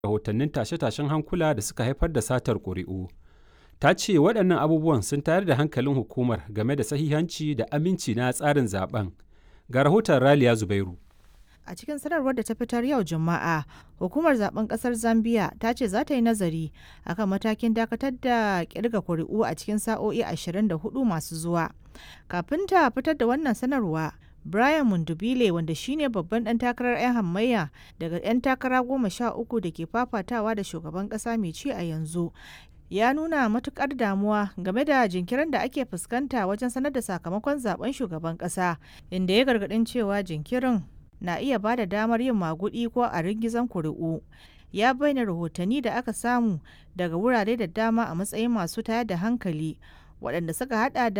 rahotannin tashe-tashen hankula da suka haifar da satar ƙuri'u. Ta ce waɗannan abubuwan sun tayar da hankalin hukumar game da sahihanci da aminci na tsarin zaben. Ga rahoton Raliya Zubairu. A cikin sanarwar da ta fitar yau Juma'a, hukumar zaben kasar Zambia ta ce za ta yi nazari akan matakin dakatar da kirga kuri'u a cikin sa'o'i 24 masu zuwa. Kafin ta fitar da wannan sanarwa, Brian Mundubile wanda shine babban ɗan takarar 'yan hamayya daga 'yan takara goma sha uku da ke fafatawa da shugaban ƙasa mai ci a yanzu ya nuna matukar damuwa game da jinkirin da ake fuskanta wajen sanar da sakamakon zaben shugaban ƙasa inda ya gargaɗin cewa jinkirin na iya ba da damar yin magudi ko a ringizan kuri'u ya bayyana rahotanni da aka samu daga wurare da dama a matsayin masu tayar da hankali waɗanda suka hada da